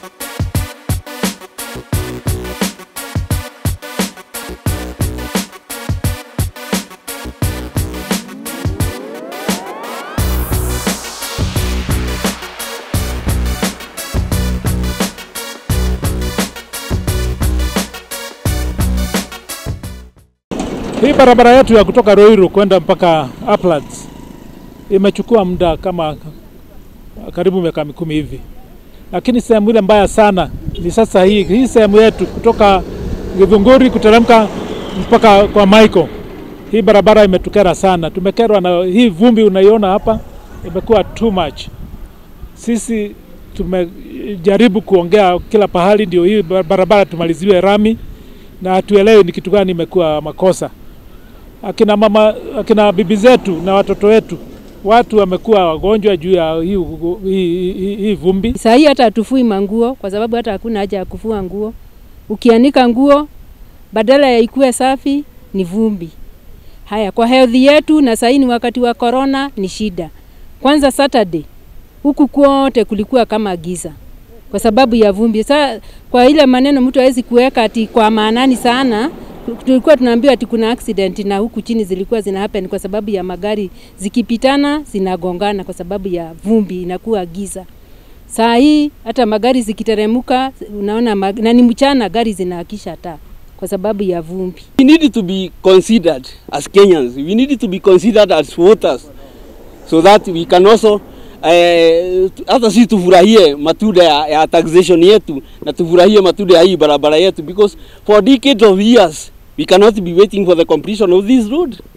Hii barabara yetu ya kutoka Ruiru kwenda mpaka Uplands imechukua muda kama karibu miaka mikumi hivi, lakini sehemu ile mbaya sana ni sasa hii hii sehemu yetu kutoka Githunguri kuteremka mpaka kwa Michael. Hii barabara imetukera sana, tumekerwa na hii vumbi unaiona hapa, imekuwa too much. Sisi tumejaribu kuongea kila pahali ndio hii barabara tumaliziwe rami, na hatuelewi ni kitu gani imekuwa makosa. Akina mama, akina bibi zetu na watoto wetu, watu wamekuwa wagonjwa juu ya hii, hii, hii, hii vumbi. Saa hii hata hatufui manguo kwa sababu hata hakuna haja ya kufua nguo. Ukianika nguo badala ya ikue safi ni vumbi. Haya, kwa health yetu, na saa hii ni wakati wa corona, ni shida. Kwanza Saturday huku kwote kulikuwa kama giza kwa sababu ya vumbi. Sasa kwa ile maneno mtu hawezi kuweka ati kwa maanani sana, tulikuwa tunaambiwa ati kuna accident na huku chini zilikuwa zina happen kwa sababu ya magari zikipitana zinagongana kwa sababu ya vumbi, inakuwa giza. Saa hii hata magari zikiteremuka, unaona mag... na ni mchana, gari zinaakisha taa kwa sababu ya vumbi. We need to be considered as Kenyans. We need to be considered as voters so that we can also eh, hata sisi tufurahie matunda ya, ya taxation yetu na tufurahie matunda ya hii barabara yetu because for decades of years we cannot be waiting for the completion of this road.